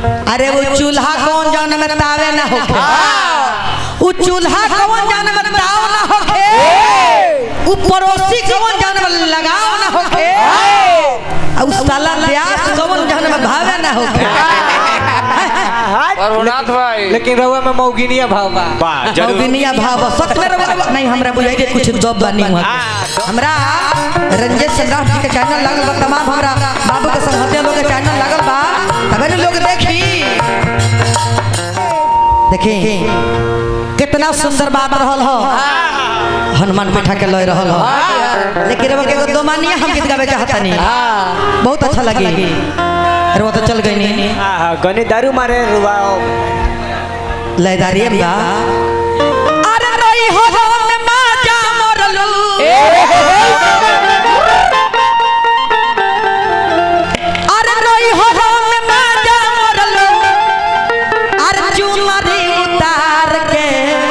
अरे वो चूल्हा कौन जान में तावे ना होखे वो चूल्हा कौन जान में ताव ना होखे वो पड़ोसी कौन जान में लगाव ना होखे और उस साला प्यास कौन जान में भावे ना होखे प्रभुनाथ भाई लेकिन रहुआ में मौगिनिया भाव बा वाह जरूर मौगिनिया भाव सकले रवा नहीं हमरा बुझाई दे कुछ दब बानी हुआ हमरा रंजित सम्राट जी के चैनल लागल बा तमाम हमरा बाबू के संगतिया लोग के चैनल लागल बा तबे न लोग देखी देखी कितना सुंदर बात रहल हो हनुमान बैठा के लय रहल हो लेकिन रवा के एगो दो मानिया हम गीत गावे चाहता नहीं बहुत अच्छा लगी अरे वो तो चल गई नहीं हाँ हाँ गनी दारू मारे रुआ लयदारी बा अरे रोई हो हो में माजा मोरलू अरे रोई हो हो में माजा मोरलू अरे चुनरी उतार के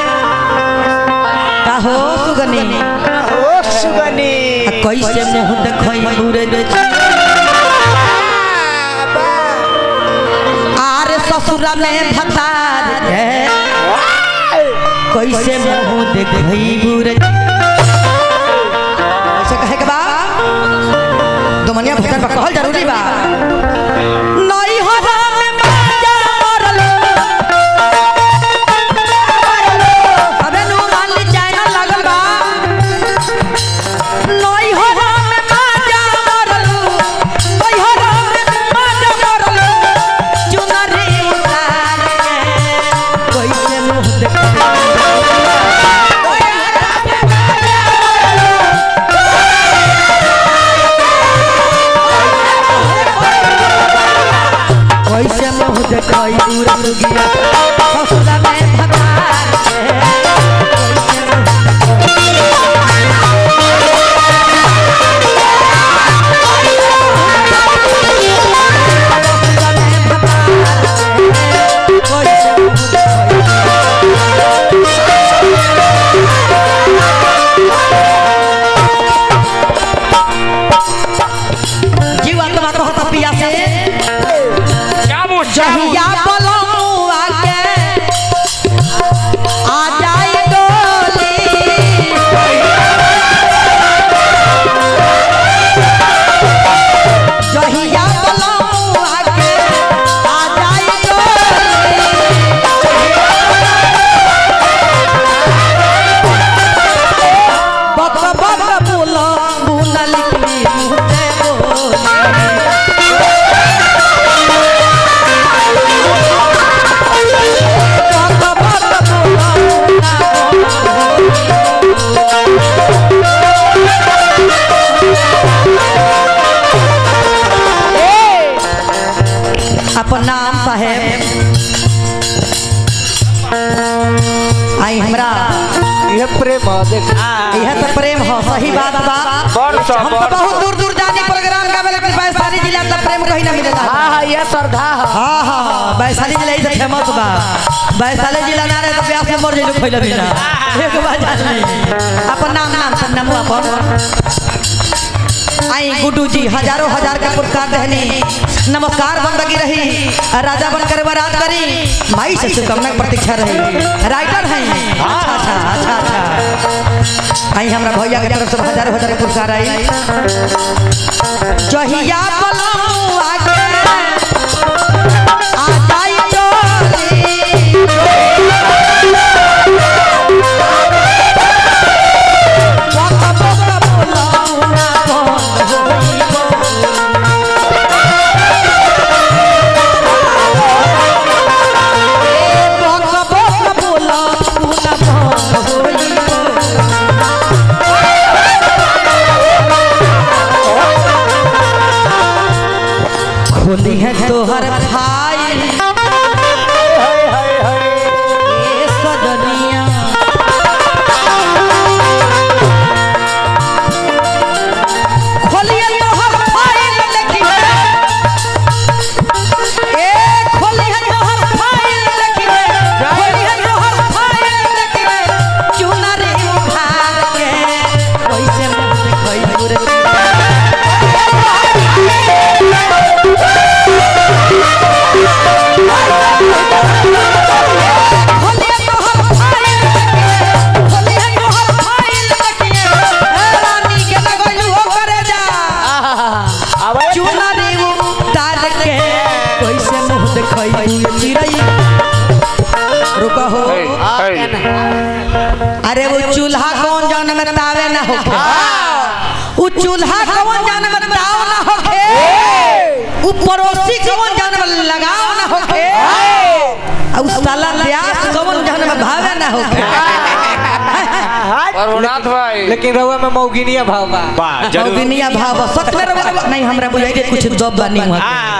कहो सुगनी ओ सुगनी आ कैसे मुंह देखई दूरे रे आरे ससुरा में भतार के कैसे मुंह देखई बुरे ऐसे कहे के बा दुमनिया भतर बा कहल जरूरी बा नई हो में माजा मरलो अबे नु मान ली चाइना लागल बा नई हो में माजा मरलो नई हो में माजा मरलो चुनरी उतार के कैसे मुंह देखई कैसे मुंह देखई पूरा लुगिया ससुरा में भतार के कैसे मुंह ससुरा में भतार के कैसे मुंह देखई जीवा तुम्हारा कहता पिया से क्या वो जहिया बलमुआ के आ जाई डोली जहिया बलमुआ के आ जाई डोली बक बक बोलो बुनल की मुझे बोली बक बक बोलो अपन नाम साहेब आई हमरा ये प्रेम ह, देख यह तो प्रेम हो सही बात बा वर्ष हम तो बहुत दूर दूर जाने प्रोग्राम गावे लेकिन वैशाली जिला का प्रेम कहीं ना मिलेगा हाँ हाँ ये श्रद्धा है हाँ हाँ हाँ वैशाली जिला ही से फेमस बा वैशाली जिला ना रहे तो प्यास में मर जाइलो खइला बिना एक बार जान ली अपन नाम नाम सब नाम अपन आई गुड्डू जी हजारों हजार का पुरस्कार देहनी नमस्कार बंदगी रही राजा बनकर बरात करी माई से शुभकामना की प्रतीक्षा रही राइटर हैं अच्छा अच्छा अच्छा अच्छा आई हमरा भैया के तरफ से हजारों हजार के पुरस्कार आई जहिया पलमुआ के आ जाई डोली बक बक बोलौना बंद होई बक बक बोलौना बंद होई खोली है तोहर भाई हाय हाय हाय ए सजनिया खोलिए तोहर फाइल देखी ए खोलिए तोहर फाइल देखी खोलिए तोहर फाइल देखी चुनरी उखाड़ के कैसे मुंह देखई दूर अरे वो चूल्हा कौन जाने में तावे ना होखे वो चूल्हा कौन जाने में ताव ना होखे वो पड़ोसी कौन जाने में लगाव ना होखे और साला प्यास कौन जाने में भावे ना होखे प्रभुनाथ भाई लेकिन रउआ में मौगिनिया भाव बा वाह जरूर मौगिनिया भाव सच में रवा- नहीं हमरा बुझाई के कुछ दब बानी हुआ